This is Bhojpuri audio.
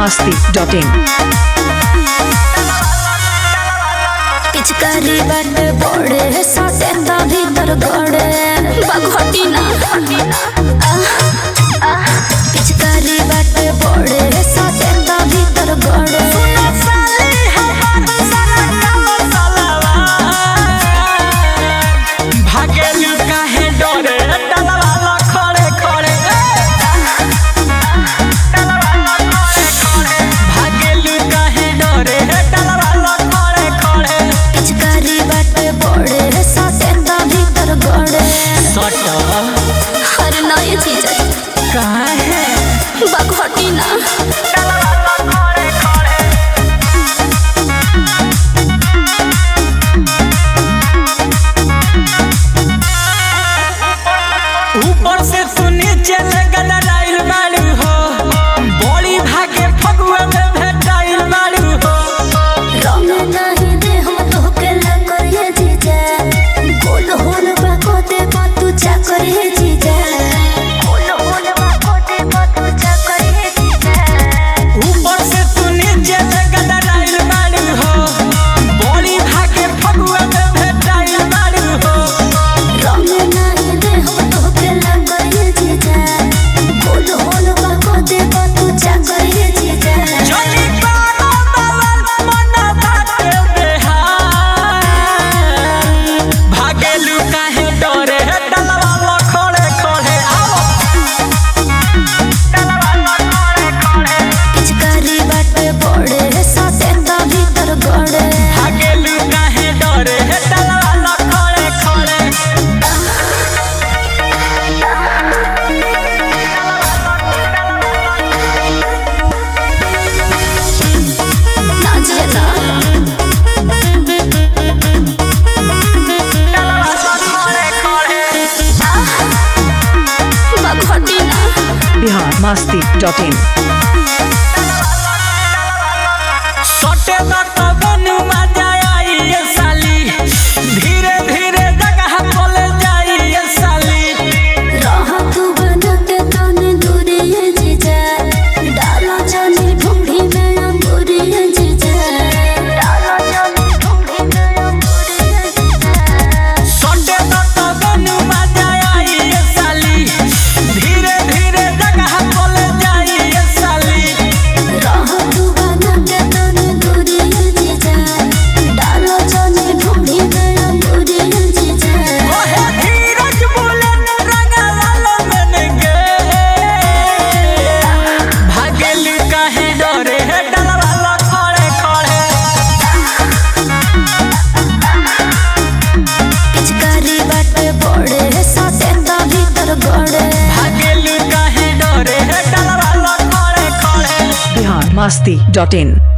masti.in पिचकारी बाट बड़े सटे ता भीतर गड़े बघटी ना आह, आह। पिचकारी बाट बड़े सटे ता भीतर गड़े भागेलू काहे डरे डलवाला खड़े खड़े भागेलू काहे डरे डलवाला खड़े खड़े पिचकारी बाट बड़े सटे ता भीतर गड़े सट हर नई चीज काहे बघटी ना ऊपर से तू नीचे लगल राइल बाड़ू हो बड़ी भागे फगुआ में भेटाइल बाड़ू हो रंग नहीं दे हम तोहके लगरिए जीजा गोल होल बाको दे तू चाकरिए जीजा गोल होल बाको दे तू चाकरिए जीजा ऊपर से तू नीचे लगल राइल बाड़ू हो बड़ी भागे फगुआ में भेटाइल बाड़ू हो रंग नहीं दे हम तोहके लगरिए जीजा गोल होल बाको दे तू चाकरिए जीजा जोनी पारो बाबा मन भागे बेहाल भागेलू काहे डरे डलवाला खड़े खड़े आओ पिचकारी बाटे बड़े साथे ता भीतर गड़े भागेलू काहे डरे डलवाला खड़े खड़े नाचिए ना बघटी ना Bihar masti.in सटे न कबनु मजा आई ये साली धीरे धीरे जगह बोल जाई ये साली रहा तू बनते तने दूरी है जीजा डालो जानी ढूंढी में अंगूरी है जीजा डालो जानी ढूंढी में अंगूरी है जीजा सटे न कबनु मजा आई ये साली धीरे धीरे जगह बोल जाई ये साली रहा तू बनते तने दूरी है जीजा डालो जानी ढूंढी में अंगूरी है जीजा ओहे धीरज बोले न रंगा लालो मन गे भागेलू काहे डरे डलवाला खड़े खड़े पिचकारी बाटे बड़े साथे ता भीतर गड़े भागेलू काहे डरे डलवाला खड़े खड़े Bihar masti.in